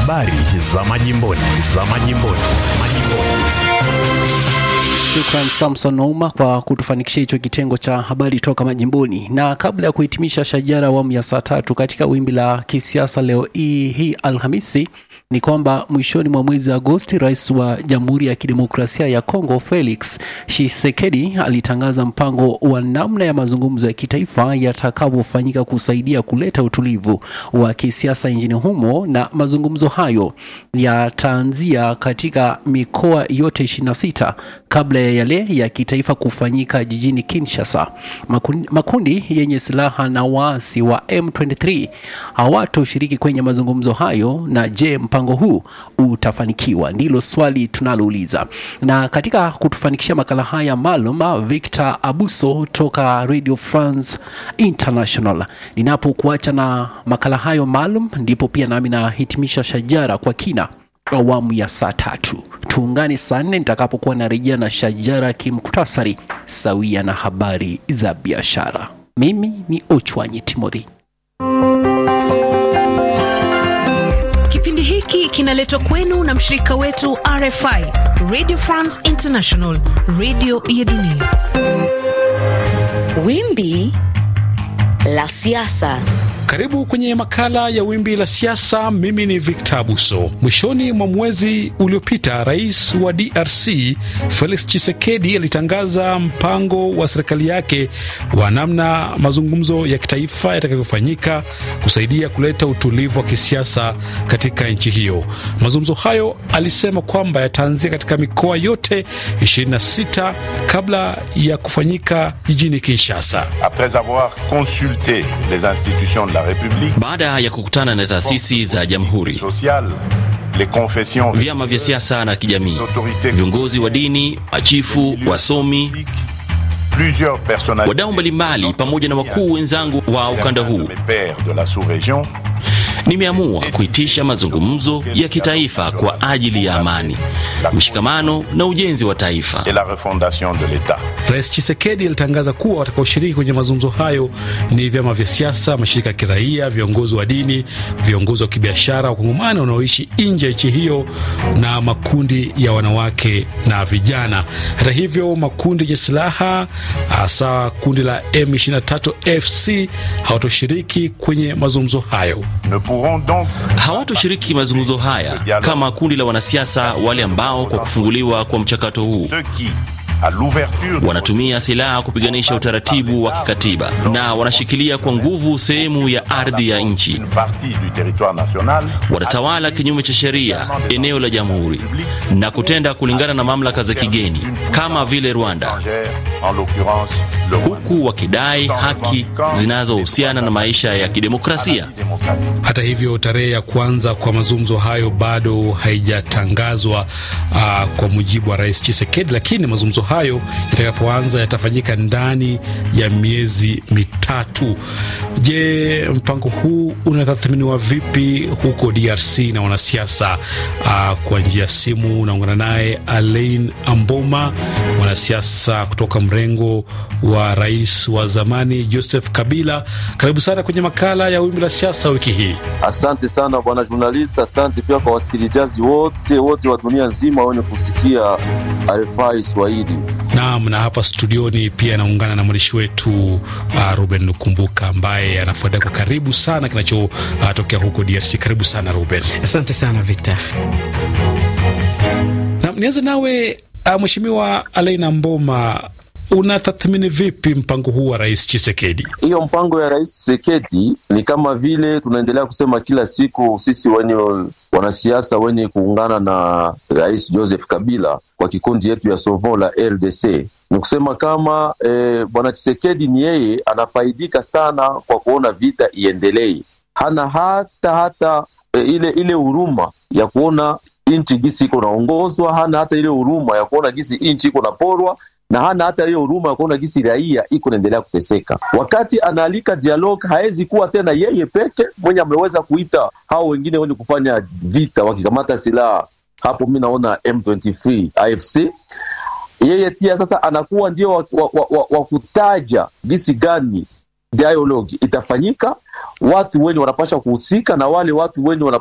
Habari za majimboni, za majimboni, majimboni. Shukran Samson Ouma kwa kutufanikishia hicho kitengo cha habari toka majimboni. Na kabla ya kuhitimisha shajara awamu ya saa tatu katika wimbi la kisiasa leo hii hii Alhamisi ni kwamba mwishoni mwa mwezi Agosti, rais wa Jamhuri ya Kidemokrasia ya Kongo Felix Tshisekedi alitangaza mpango wa namna ya mazungumzo ya kitaifa yatakavyofanyika kusaidia kuleta utulivu wa kisiasa nchini humo, na mazungumzo hayo yataanzia katika mikoa yote 26 kabla ya yale ya kitaifa kufanyika jijini Kinshasa. Makundi, makundi yenye silaha na waasi wa M23 hawatoshiriki kwenye mazungumzo hayo. Na je, mpango huu utafanikiwa? Ndilo swali tunalouliza. Na katika kutufanikishia makala haya maalum, Victor Abuso toka Radio France International. Ninapokuacha na makala hayo maalum, ndipo pia nami nahitimisha shajara kwa kina awamu ya saa tatu. Tuungane saa nne nitakapokuwa narejea na shajara kimkutasari sawia na habari za biashara. Mimi ni Ochwanyi Timothy. Kipindi hiki kinaletwa kwenu na mshirika wetu RFI, Radio France International, radio ya dunia. Wimbi la siasa. Karibu kwenye makala ya wimbi la siasa. Mimi ni Victor Abuso. Mwishoni mwa mwezi uliopita, rais wa DRC Felix Tshisekedi alitangaza mpango wa serikali yake wa namna mazungumzo ya kitaifa yatakavyofanyika kusaidia kuleta utulivu wa kisiasa katika nchi hiyo. Mazungumzo hayo alisema kwamba yataanzia katika mikoa yote 26 kabla ya kufanyika jijini Kinshasa. Après avoir consulté les institutions de la République, Baada ya kukutana na taasisi za jamhuri, sociales, les confessions, vyama vya siasa na kijamii, autorités, viongozi wa dini, machifu, wasomi, plusieurs personnalités, wadau mbalimbali, pamoja na wakuu wenzangu wa ukanda huu, mes pairs de la sous-région, nimeamua kuitisha mazungumzo ya kitaifa kwa ajili ya amani, mshikamano na ujenzi wa taifa. et la refondation de l'État. Rais Chisekedi alitangaza kuwa watakaoshiriki kwenye mazungumzo hayo ni vyama vya siasa, mashirika ya kiraia, viongozi wa dini, viongozi wa kibiashara, wakongomani wanaoishi nje ya nchi hiyo na makundi ya wanawake na vijana. Hata hivyo, makundi yenye silaha hasa kundi la M23 FC hawatoshiriki kwenye mazungumzo hayo. Ne pourront donc Hawatoshiriki mazungumzo haya kama kundi la wanasiasa wale ambao kwa kufunguliwa kwa mchakato huu ceux qui, à l'ouverture de wanatumia silaha kupiganisha utaratibu wa kikatiba na wanashikilia kwa nguvu sehemu ya ardhi ya nchi, une partie du territoire national, wanatawala kinyume cha sheria eneo la jamhuri na kutenda kulingana na mamlaka za kigeni kama vile Rwanda, étrangère, en l'occurrence le Rwanda. huku wakidai haki zinazohusiana na maisha ya kidemokrasia. démocratique. Hata hivyo tarehe ya kuanza kwa mazungumzo hayo bado haijatangazwa uh, kwa mujibu wa rais Chisekedi, lakini mazungumzo hayo yatakapoanza yatafanyika ndani ya miezi mitatu. Je, mpango huu unatathminiwa vipi huko DRC na wanasiasa? Uh, kwa njia ya simu unaungana naye Alain Amboma, mwanasiasa kutoka mrengo wa rais wa zamani Joseph Kabila. Karibu sana kwenye makala ya wimbi la siasa wiki hii. Asante sana bwana journalist, asante pia kwa wasikilizaji wote wote wa dunia nzima wenye kusikia RFI Swahili. Naam, na hapa studioni pia anaungana na mwandishi wetu uh, Ruben Lukumbuka ambaye anafuatia kwa karibu sana kinachotokea uh, huko DRC. Karibu sana Ruben. Asante sana Victor. Na nianze nawe uh, Mheshimiwa Alaina Mboma, unatathmini vipi mpango huu wa Rais Chisekedi? Hiyo mpango ya Rais Tshisekedi ni kama vile tunaendelea kusema kila siku, sisi wenye wanasiasa wenye kuungana na Rais Joseph Kabila kwa kikundi yetu ya Sauvons la RDC ni kusema kama eh, bwana Tshisekedi ni yeye anafaidika sana kwa kuona vita iendelee, hana hata hata eh, ile ile huruma ya kuona nchi gisi iko naongozwa, hana hata ile huruma ya kuona gisi nchi iko naporwa na hana hata hiyo huruma ya kuona gisi raia iko naendelea kuteseka. Wakati anaalika dialogue, hawezi kuwa tena yeye peke mwenye ameweza kuita hao wengine wenye kufanya vita wakikamata silaha. Hapo mi naona M23 AFC yeye tia sasa anakuwa ndio wa, wa, wa, wa, wa kutaja gisi gani dialogue itafanyika, watu wenye wanapasha kuhusika na wale watu wenye wana